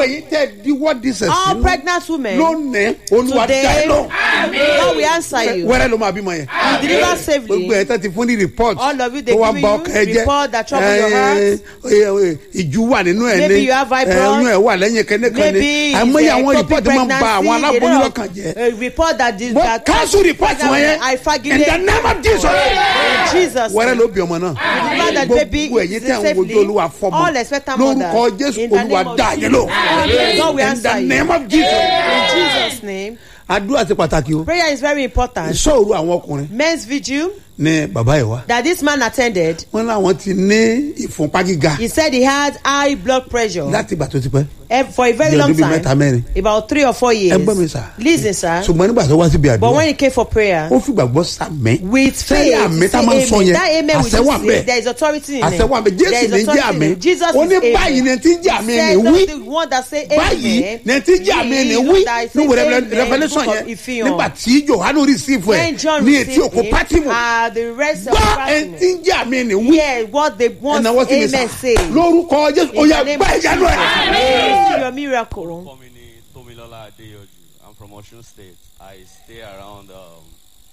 èyí tẹ́ diwọ́ dísẹ̀ All sínú pregnant women, lónìí olúwa dá ẹ today, lọ God will answer you. wẹ́rẹ́ ló máa bímọ yẹn You deliver safely. gbogbo ẹ̀ tẹ́ ti fún ní report All of you, they tó wá giving bà you ọkàn ẹ jẹ́ report that trouble your Eh, heart. eh, eh, ìjú wà nínú ẹ̀ Maybe ní you have fibroid. oyún ẹ̀ wà lẹ́yìn kẹ́nẹ́kan ní Maybe it's àìmọye a àwọn ectopic report máa ń ba àwọn pregnancy, aláboyún they lọ́kàn jẹ́ don't- a report that is wọ́n that cancel report wọn yẹn I in fagilé. the name of Jesus In Jesus. wẹ́rẹ́ name. ló bí ọmọ náà Deliver that baby gbogbo ẹ̀yin is tí àwọn safely. ojú olúwa fọmọ All expectant lórúkọ mothers. jésù In the olúwa name of dá yẹn lò God will in answer the you. name of Jesus In Jesus' name. àdúrà ti pàtàkì o Prayer is very important. sọ̀rọ̀ àwọn ọkùnrin Men's vigil ní bàbá yìí wá that this man attended, wọn làwọn ti ní ìfúnpá gíga he said he had high blood pressure láti ìgbà tó ti pẹ́ eh, for a very Bí long ọdún bíi mẹ́ta time. mẹ́rin About three or four years. ẹ gbọ́ mi sà Listen, sir. ṣùgbọ́n nígbà tó wá síbi But when àdúrà he came for prayer, ó fìgbàgbọ́ sàmẹ́ with faith, sẹ́yìn àmì he tá a say máa ń sọ amen. yẹn That amen will àṣẹ wà just say bẹ́ẹ̀ there is authority in àṣẹ it. wà bẹ́ẹ̀ There jésù is ní jẹ́ authority àmì in it. Jesus ó ní is báyìí amen. ní ti ń jẹ́ àmì He ní said, wí "That's the one that say báyìí amen." ní ti ń jẹ́ àmì ní He wí that ní say wẹ̀rẹ̀ amen, revolution book yẹn of Ìfihàn. nígbà tí johanu receive When ẹ̀ John ní etí received òkú him, pátímù uh, the rest of gbọ́ ẹ̀ the ti ń jẹ́ àmì ní wí Yeah, what they want ẹ̀nà wọ́n ti mi sà amen say. lórúkọ jésù ó In yẹ the name gbá of ìyanu ẹ̀. Jesus, your miracle. Orúkọ mi ni Tómilọ́lá Adéyọjú. I'm from Osun State. I stay around um,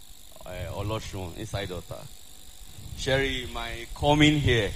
uh, Olosun inside Ota. Sherry, my coming here.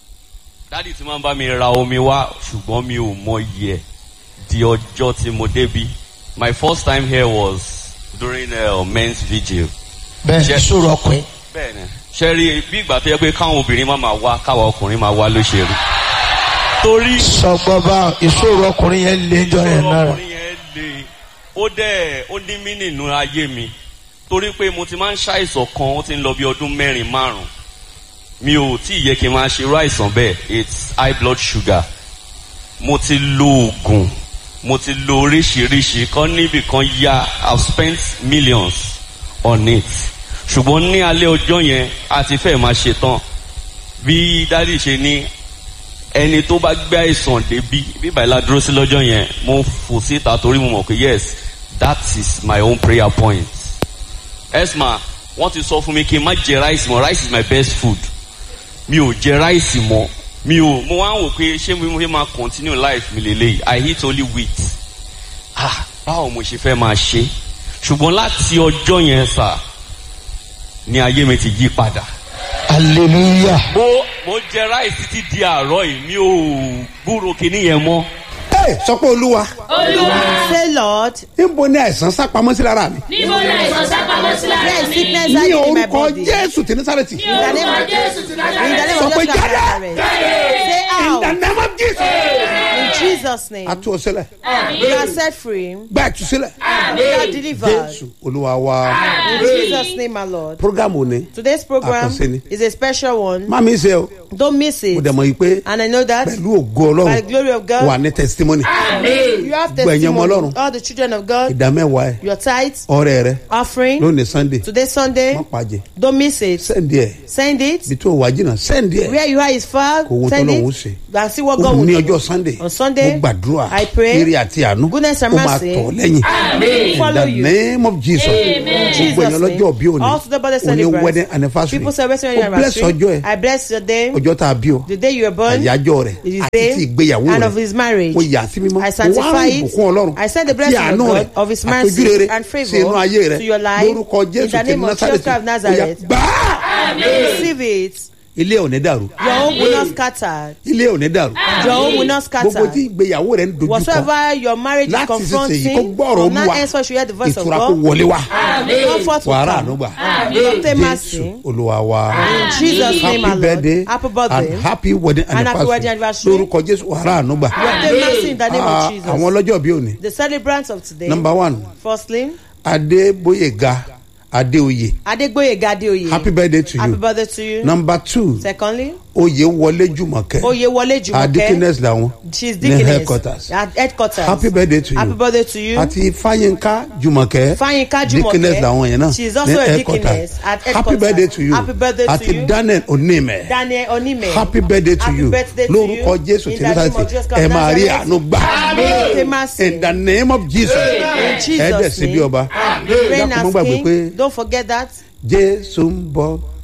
Dádì tí máa ń bá mi ra omi wá ṣùgbọ́n mi ò mọ iye ẹ̀ di ọjọ́ tí mo débí. My first time here was during uh, men's vigil. bẹ́ẹ̀ Ṣé- sọ̀rọ̀ ọkùnrin. Bẹ́ẹ̀ni, Sherry bí ìgbà tó yẹ pé káwọn obìnrin máa máa wá káwa ọkùnrin máa wá ló ṣe rí. Torí sọgbọ́n bá ìṣòro ọkùnrin yẹn lé jọ yẹn náà. ọkùnrin yẹn le ó dẹ̀ ó ní mí nínú ayé mi torí pé mo ti máa ń ṣàìsàn kan ó ti ń lọ bí ọdún mẹ́rin márùn mi ò tí ì yẹ kí n máa ṣe irú àìsàn bẹ́ẹ̀ it's high blood sugar mo ti lo oògùn mo ti lo oríṣiríṣi kan níbì kan ya i've spent millions on it ṣùgbọ́n ní alẹ́ ọjọ́ yẹn a ti fẹ́ máa ṣe tán bí dádì ṣe ní ẹni tó bá gbé àìsàn débi bíbá ìlà dúró sí lọ́jọ́ yẹn mo fò síta torí mo mọ̀ pé yes that is my own prayer point. esma wọ́n ti sọ fún mi kí n má jẹ rice mọ́ rice is my best food mi ò jẹ rice mọ́ mi ò mo wá ń wò pé ṣé mo fẹ́ máa continue life mi lélẹ́yìí i eat only wheat ah báwo mo ṣe fẹ́ máa ṣe ṣùgbọ́n láti ọjọ́ yẹn sà ni ayé mi ti yí padà hallelujah. mo mo jẹ ráìsì títí di àárọ̀ yìí mi ò gbúrò kinní yẹn mọ́. ẹ sọ pé olúwa Say, Lord, níbo ni àìsàn sápamọ́ sí lára mi níbo ni àìsàn sápamọ́ sí lára where is mi? sickness ní hiding in my orúkọ body? In jésù tí ní sárẹ́tì ní orúkọ Jésù ti the Násárẹ́tì. name Sọ of pé Jesus of jáde. Nazareth. Say in the out. name of jesus In Jesus' name. a tú ọ sílẹ̀ You are set free. gba ìtúsílẹ̀ You are delivered. jésù olúwa wa In Jesus' name, my Lord. program òní Today's program Àkànṣe ni. is a special one. má mi ṣe o Don't miss mo it. dẹ̀ mọ̀ yìí pé And I know that pẹ̀lú ògo by the ọlọ́run glory of wà God, ní testimony you have Gbogbo ẹ̀yin ọmọ testimony. Ọlọ́run. All the children of God, ìdá mẹ́wàá ẹ̀ your tithes, ọrẹ rẹ offering. lónìí sunday Today, Sunday, má pàjẹ́ don't miss it. sẹ́ndì ẹ̀ Send it. bí tó wà jìnnà sẹ́ndì ẹ̀ Where you are is far. kò wo Send tọ́lọ́run ó it. ṣe And see what ó God will ní do. ọjọ́ sunday On Sunday, mo gbàdúrà I pray, eré àti àánú goodness and ó máa mercy tọ̀ lẹ́yìn in follow the you. name of jesus In gbogbo Jesus' èèyàn lọ́jọ́ name. bí òní Also the birthday òní celebrants. wedding anniversary People celebrating ó your bless anniversary. ọjọ́ ẹ̀ I bless your day. ọjọ́ tá a bí ọ The day you were born. àyájọ́ rẹ̀ It is àti day ti ìgbéyàwó and rẹ̀ of his marriage. mo yà sí mímọ́ I mo wá sanctify rìn it. ìbùkún ọlọ́run I send the àti blessing of àánú God, rẹ̀ of his àti mercy ojúrere and favour sí inú ayé rẹ̀ to your life. lórúkọ In jésù the ti name of Jesus násàlẹ̀tì Christ of ó yá Nazareth. gbàá Receive it. ilé ò ní dàrú Your home will not scatter. ilé ò ní dàrú Your home will not gbogbo scatter. tí ìgbéyàwó rẹ̀ ń dojú kọ Whatsoever your marriage is láti ṣèṣe yìí kó confronting, gbọ́rọ̀ from now olúwa henceforth you hear the voice of ìtura kó God. wọlé wá Comfort will wàhálà come. ànúgbà You obtain jésù mercy. olúwa wa In Jesus' name, happy our Lord. birthday Happy birthday. and happy wedding And happy wedding anniversary anniversary. lórúkọ jésù wàhálà ànúgbà You obtain mercy in the name Ah, of Jesus. àwọn ọlọ́jọ́ bí òní The celebrants of today. number one Firstly, adébóyèga adéoyè Adegboyega Adeoye. happy birthday to Happy you birthday to you. number two Secondly, oyèwọlé jùmọ̀kẹ́ Oyewole Jumoke. adikines làwọn She's ní deaconess. headquarters At headquarters. happy birthday to you Happy birthday to you. àti fáyínká jùmọ̀kẹ́ Fáyínká Jùmọ̀kẹ́. deaconess làwọn yẹn náà She's also ní a headquarters. deaconess at happy headquarters. birthday to you Happy birthday to àti you. daniel onímẹ̀ Daniel Onime. happy birthday to Happy you birthday to lórúkọ you. jésù In tí the ní name sáà of Jesus ẹ Christ of máa rí Nazareth. àánú gbà Obtain mercy. in the name of jesus In Jesus' ẹ dẹ̀ sí bí name. ọba Reign dákun mọ́ as gbàgbé pé king. Don't forget that. jésù ń bọ̀